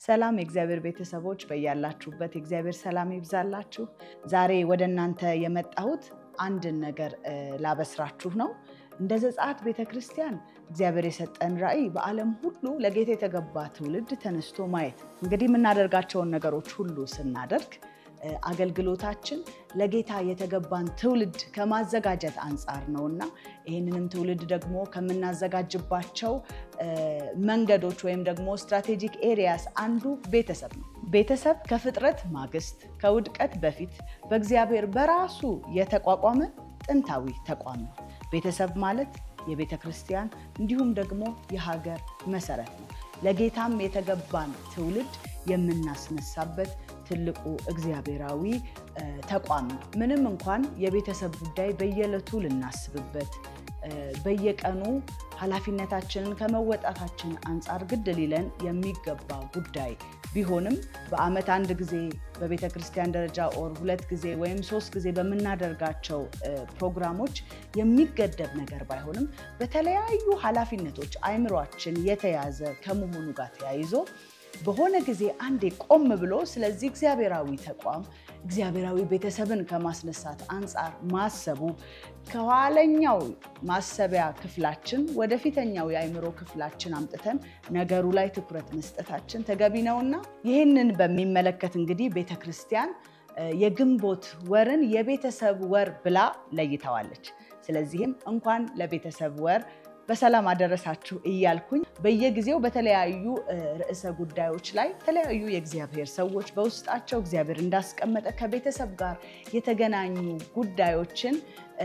ሰላም የእግዚአብሔር ቤተሰቦች በያላችሁበት የእግዚአብሔር ሰላም ይብዛላችሁ። ዛሬ ወደ እናንተ የመጣሁት አንድን ነገር ላበስራችሁ ነው። እንደ ዘጸአት ቤተ ክርስቲያን እግዚአብሔር የሰጠን ራዕይ በዓለም ሁሉ ለጌታ የተገባ ትውልድ ተነስቶ ማየት። እንግዲህ የምናደርጋቸውን ነገሮች ሁሉ ስናደርግ አገልግሎታችን ለጌታ የተገባን ትውልድ ከማዘጋጀት አንጻር ነው እና ይህንንም ትውልድ ደግሞ ከምናዘጋጅባቸው መንገዶች ወይም ደግሞ ስትራቴጂክ ኤሪያስ አንዱ ቤተሰብ ነው። ቤተሰብ ከፍጥረት ማግስት ከውድቀት በፊት በእግዚአብሔር በራሱ የተቋቋመ ጥንታዊ ተቋም ነው። ቤተሰብ ማለት የቤተ ክርስቲያን እንዲሁም ደግሞ የሀገር መሰረት ነው። ለጌታም የተገባን ትውልድ የምናስነሳበት ትልቁ እግዚአብሔራዊ ተቋም ነው። ምንም እንኳን የቤተሰብ ጉዳይ በየዕለቱ ልናስብበት በየቀኑ ኃላፊነታችንን ከመወጣታችን አንጻር ግድ ሊለን የሚገባ ጉዳይ ቢሆንም በዓመት አንድ ጊዜ በቤተ ክርስቲያን ደረጃ ኦር ሁለት ጊዜ ወይም ሶስት ጊዜ በምናደርጋቸው ፕሮግራሞች የሚገደብ ነገር ባይሆንም በተለያዩ ኃላፊነቶች አይምሯችን የተያዘ ከመሆኑ ጋር ተያይዞ በሆነ ጊዜ አንዴ ቆም ብሎ ስለዚህ እግዚአብሔራዊ ተቋም እግዚአብሔራዊ ቤተሰብን ከማስነሳት አንጻር ማሰቡ ከኋለኛው ማሰቢያ ክፍላችን ወደ ፊተኛው የአእምሮ ክፍላችን አምጥተን ነገሩ ላይ ትኩረት መስጠታችን ተገቢ ነውና ይህንን በሚመለከት እንግዲህ ቤተ ክርስቲያን የግንቦት ወርን የቤተሰብ ወር ብላ ለይተዋለች። ስለዚህም እንኳን ለቤተሰብ ወር በሰላም አደረሳችሁ እያልኩኝ በየጊዜው በተለያዩ ርዕሰ ጉዳዮች ላይ የተለያዩ የእግዚአብሔር ሰዎች በውስጣቸው እግዚአብሔር እንዳስቀመጠ ከቤተሰብ ጋር የተገናኙ ጉዳዮችን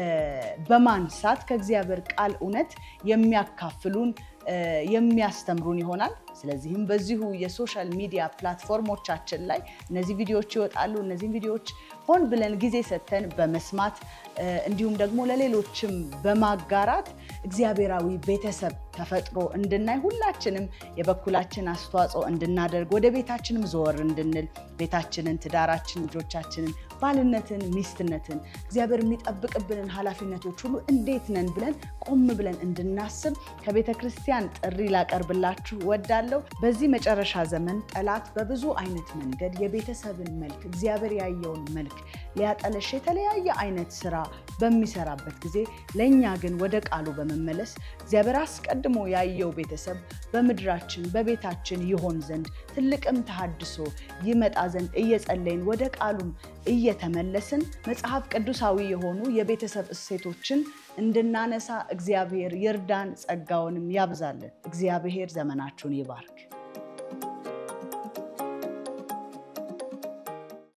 በማንሳት ከእግዚአብሔር ቃል እውነት የሚያካፍሉን የሚያስተምሩን ይሆናል። ስለዚህም በዚሁ የሶሻል ሚዲያ ፕላትፎርሞቻችን ላይ እነዚህ ቪዲዮዎች ይወጣሉ። እነዚህም ቪዲዮዎች ሆን ብለን ጊዜ ሰጥተን በመስማት እንዲሁም ደግሞ ለሌሎችም በማጋራት እግዚአብሔራዊ ቤተሰብ ተፈጥሮ እንድናይ ሁላችንም የበኩላችን አስተዋጽኦ እንድናደርግ ወደ ቤታችንም ዘወር እንድንል ቤታችንን፣ ትዳራችን፣ ልጆቻችንን፣ ባልነትን፣ ሚስትነትን እግዚአብሔር የሚጠብቅብንን ኃላፊነቶች ሁሉ እንዴት ነን ብለን ቆም ብለን እንድናስብ ከቤተ ክርስቲያን ጥሪ ላቀርብላችሁ ወዳለው። በዚህ መጨረሻ ዘመን ጠላት በብዙ አይነት መንገድ የቤተሰብን መልክ እግዚአብሔር ያየውን መልክ ሊያጠለሽ የተለያየ አይነት ስራ በሚሰራበት ጊዜ ለእኛ ግን ወደ ቃሉ በመመለስ እግዚአብሔር አስቀድሞ ያየው ቤተሰብ በምድራችን በቤታችን ይሆን ዘንድ ትልቅም ተሃድሶ ይመጣ ዘንድ እየጸለይን ወደ ቃሉም እየተመለስን መጽሐፍ ቅዱሳዊ የሆኑ የቤተሰብ እሴቶችን እንድናነሳ እግዚአብሔር ይርዳን፣ ጸጋውንም ያብዛልን። እግዚአብሔር ዘመናችሁን ይባርክ።